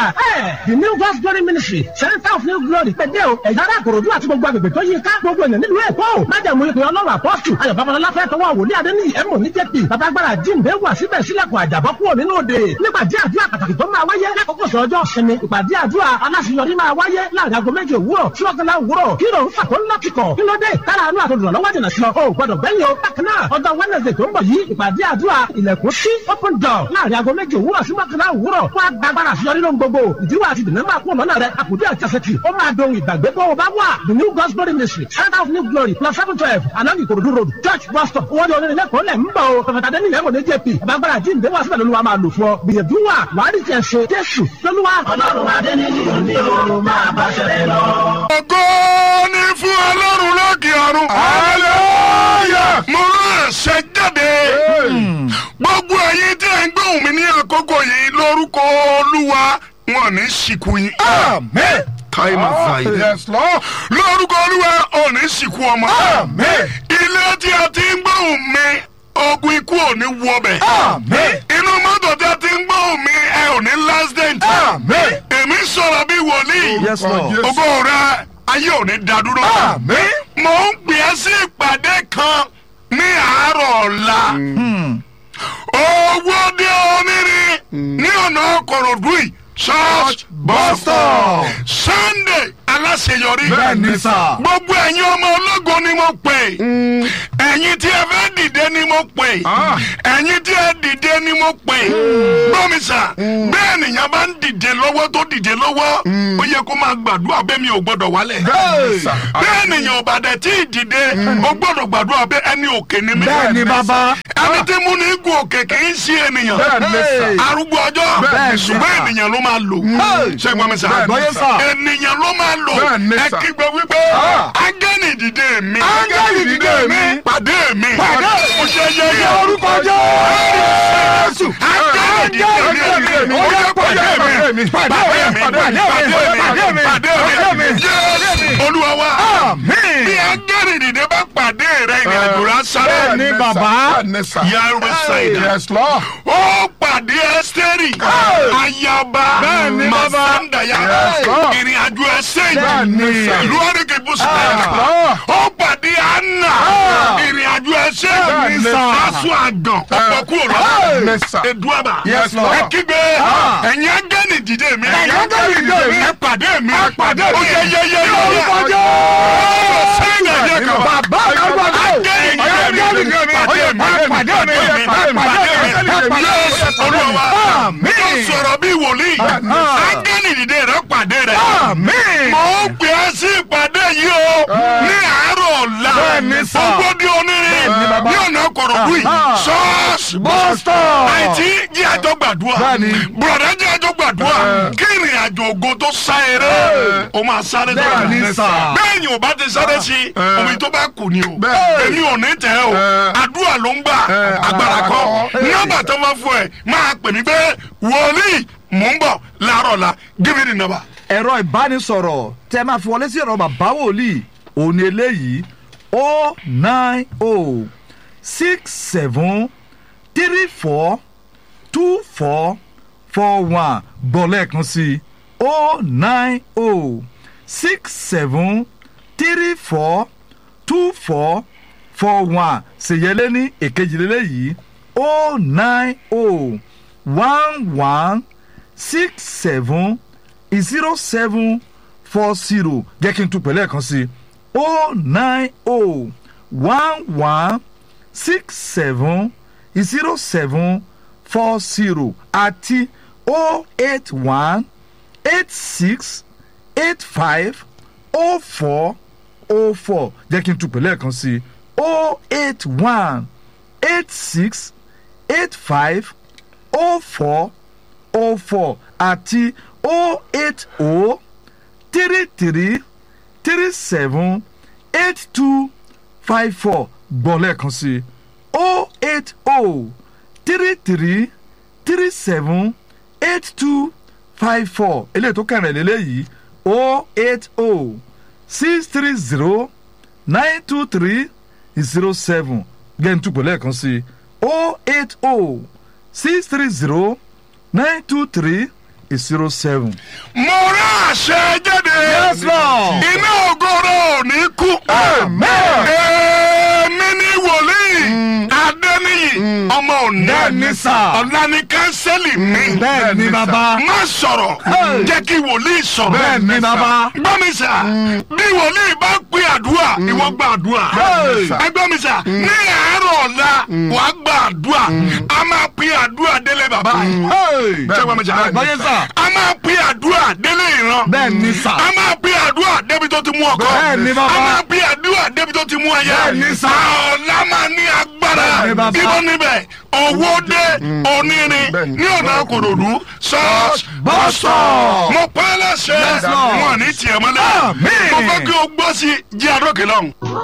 the new God's glory ministry center of new glory pẹ̀lẹ́ o ẹ̀yà ara àkòròdú àti gbogbo agbègbè tó yí ká gbogbo ènìyàn nílùú èkó májàmú ìpè ọlọ́run apọ́sù ayọ̀ babalọ́lá fẹ́ tọwọ́ wòlíì adéníyì ẹ̀mọ́ ní jẹ́pì babagbára jíǹde wà síbẹ̀ sílẹ̀kùn àjàbọ́ kúrò nínú òde nípàdé àdúrà pàtàkì tó máa wáyé lákòókò sọ́jọ́ sinmi ìpàdé àdúrà aláṣeyọrí máa wáyé láàrin aago méje òwúrọ̀ sí ọ̀gánlá òwúrọ̀ kí ló ń fà tó ń lọ́kìkọ̀ kí ló dé tára àánú àtòdùnà lọ́wọ́ jìnnà sí ọ o gbọdọ̀ bẹ́yìn o bákan náà ọjọ́ wednesday tó ń bọ̀ yìí ìpàdé àdúrà ilẹ̀kùn sí open door láàrin aago méje òwúrọ̀ sí ọ̀gánlá òwúrọ̀ wọ́n á gbàgbára àṣeyọrí lóhun gbogbo ìdíwọ́ àti ìdènà máa kún lọ́nà rẹ̀ àkùdé àjàsẹ̀tì ó máa dohun ìgbàgbé bó o bá wà the new God's glory ministry center of new glory plus seven twelve along Ikorodu road church bus stop owó ní onílẹ̀ kò lẹ̀ ń bọ̀ o pẹ̀fẹ̀tà dé nílẹ̀ mọ̀ ní jp àbágbára jíǹde wá síbẹ̀ lóluwa máa lò fún ọ gbìyànjú wà wàá rí tiẹ̀ ṣe jésù lóluwa. ọlọ́run adé ní ìlú ní o máa bá ṣẹlẹ̀ lọ. ògo ni fún ọlọ́run lókè ọ̀run. hallelujah. mo rán ẹ̀ṣẹ̀ jáde. gbogbo ẹ̀yin tí ẹ̀ ń gbóhùn mi ní àkókò yìí lórúkọ olúwa wọn ní sìnkú yín. Amen. táìmù fàyè. Yes, Lord. lórúkọ olúwa ò ní sìnkú ọmọ. Amen. ilé tí a ti ń gbóhùn mi ogun ikú ò ní wọbẹ̀. Amen. inú mọ́tò tí a ti ń gbóhùn mi ẹ ò ní last dent. Amen. èmi sọ̀rọ̀ bí wòlíì. Yes, Lord. ògo rẹ ayé ò ní dádúró. Amen. mo ń pè é sí ìpàdé kan ní àárọ̀ ọ̀la. owó dé onírin ní ọ̀nà kòròdú yìí church bus stop sunday aláṣeyọrí. Bẹ́ẹ̀ni sà. gbogbo ẹ̀yin ọmọ ológo ni mo pè. ẹ̀yin tí ẹ fẹ́ dìde ni mo pè. Ah. ẹ̀yin tí ẹ dìde ni mo pè. gbọ́mi sà bẹ́ẹ̀ nìyẹn bá ń dìde lọ́wọ́ tó dìde lọ́wọ́ ó yẹ kó máa gbàdúrà bẹ́ẹ̀ mi ò gbọ́dọ̀ wálẹ̀ Bẹ́ẹ̀ni sà. bẹ́ẹ̀ nìyẹn ò bá dẹ̀ tí ì dìde ó gbọ́dọ̀ gbàdúrà bẹ́ẹ̀ ẹni òkè ni mí. Bẹ́ẹ̀ni bàbá. ẹni tí mú ní gun òkè kì í ṣe ènìyàn. Bẹ́ẹ̀ni sà. arúgbó ọjọ́ Bẹ́ẹ̀ni ṣùgbọ́n sà. ènìyàn ló máa lò. ṣé gbọ́n mi sà. Bẹ́ẹ̀ni sà. ènìyàn ló máa lò. Bẹ́ẹ̀ni ẹ sà. kígbe wípé Ah. áńgẹ́lì dìde mi. Áńgẹ́lì dìde mi. pàdé mi. Pàdé mi. mo ṣe yẹ Ní yẹ. orúkọ Jésù. áńgẹ́lì dìde mi. ó yẹ pàdé mi. pàdé mi. pàdé mi. pàdé mi. pàdé mi. Jésù olúwa wa. Àmín. bí áńgẹ́lì dìde bá pàdé rẹ ìrìn àjò rẹ sáré. Bẹ́ẹ̀ni bàbá. Yàrá ṣàìdá. Yes, Lord. ó pàdé ẹ́sítẹ́rì ayaba Bẹ́ẹ̀ni, bàbá. masandaya Yes, Lord. ìrìn àjò ẹsẹ̀ Bẹ́ẹ̀ni, sir. ìlú àdìgẹ́ Yes, bùsùlẹ̀ Lord. ó pàdé anna Ah. ìrìn àjò ẹsẹ̀ Bẹ́ẹ̀ni, sir. aṣọ àgàn ọ̀pọ̀ kúrò Bẹ́ẹ̀ni, sir. lọ́wọ́ eduaba Yes, Lord. ẹ kígbe Ah. ẹ̀yin áńgẹ́lì dìde mi Ẹ̀yin áńgẹ́lì dìde mi. ẹ pàdé mi Ẹ pàdé mi. ó yẹ yẹ yẹ Ní orúkọ yẹ Jésù. sẹ́yìn ẹ̀yẹ kan Bàbá àgbàdo. áńgẹ́lì dìde mi pàdé mi Pàdé mi. pàdé mi Jésù olúwa Àmín. tó sọ̀rọ̀ bí wòlíì áńgẹ́lì dìde rẹ pàdé rẹ Àmín. mo ń pè é sí ìpàdé yìí o ní àárọ̀ ọ̀la Bẹ́ẹ̀ni sà. ogódì onírin Bẹ́ẹ̀ni bàbá. ní ọ̀nà kòròdú yìí Aha. ṣọ́ọ̀ṣì Bus stop. àìtí jí àjọ gbàdúrà Bẹ́ẹ̀ni. bùrọ̀dá jí àjọ gbàdúrà kí ìrìn àjò ògo tó sá eré o máa sáré tó Bẹ́ẹ̀ni rà sà. bẹ́ẹ̀ ni ò bá ti sáré sí omi tó bá kù ni o Bẹ́ẹ̀. èmi ò ní tẹ̀ o àdúrà ló ń gbà agbára kọ́ nọ́mbà tó máa fún ẹ máa pè mí pé wòlíì mò ń bọ̀ láàárọ̀ la give me the number. ẹ̀rọ ìbánisọ̀rọ̀ tẹ́ máa fi wọlé sí ẹ̀rọ bàbá wòlíì òní eléyìí o nine o six seven three four two four four one gbọ́ lẹ́ẹ̀kan sí o nine o six seven three four two four four one ṣèyẹlé ní èkejìlélẹ́yìí o nine o one one six seven zero seven four zero jẹ́ kí n tún pẹ̀lẹ́ kan sí o nine o one one six seven zero seven four zero àti o eight one eight six eight five o four o four jẹ́ kí n tún pẹ̀lẹ́ kan sí o eight one eight six eight five o four o four àti o eight o three three three seven eight two five four gbọ́ lẹ́ẹ̀kan sí o eight o three three three seven eight two five four eléyìí tó kẹrin lélẹ́yìí o eight o six three zero nine two three zero seven gẹ́ntúpọ̀ lẹ́ẹ̀kan sí o eight o six three zero nine two three zero seven. mo rán àṣẹ jáde. Yes, Lord. iná ògoro ò ní kú. Amen. èmi ní wòlíì adẹ́niyì ọmọ òní. Bẹ́ẹ̀ni sà. ọ̀la ni kánsẹ́lì mi. bẹ́ẹ̀ ni bàbá. má sọ̀rọ̀ jẹ́ kí wòlíì sọ̀rọ̀. bẹ́ẹ̀ ni bàbá. gbọ́ mi sà bí wòlíì bá pè àdúrà ìwọ gba àdúrà. Hey. ẹ gbọ́ mi sà ní àárọ̀ ọ̀la wàá gba àdúrà a máa pè àdúrà délé bàbá yìí. Hey. ṣé gbọ́ mi sà báyé sà. a máa pè àdúrà délé ìran. bẹ́ẹ̀ ni sà. a máa pè àdúrà débi tó ti mú ọkọ. Bẹ́ẹ̀ ni bàbá. a máa pè àdúrà débi tó ti mú aya. Bẹ́ẹ̀ ni sà. ọ̀la máa ní agbára. Bẹ́ẹ̀ ni bàbá. ibo níbẹ̀ owó dé onírin Bẹ́ẹ̀ ni. ní ọ̀nà kòròdú ṣọ́ọ̀ṣì Bus stop. mo pẹ́ lẹ́sẹ̀ Yes, Lord. wọn ní tiẹ̀ mọ́lẹ̀ Amen. mo fẹ́ kí o gbọ́ sí jí adókè lọ́hùn.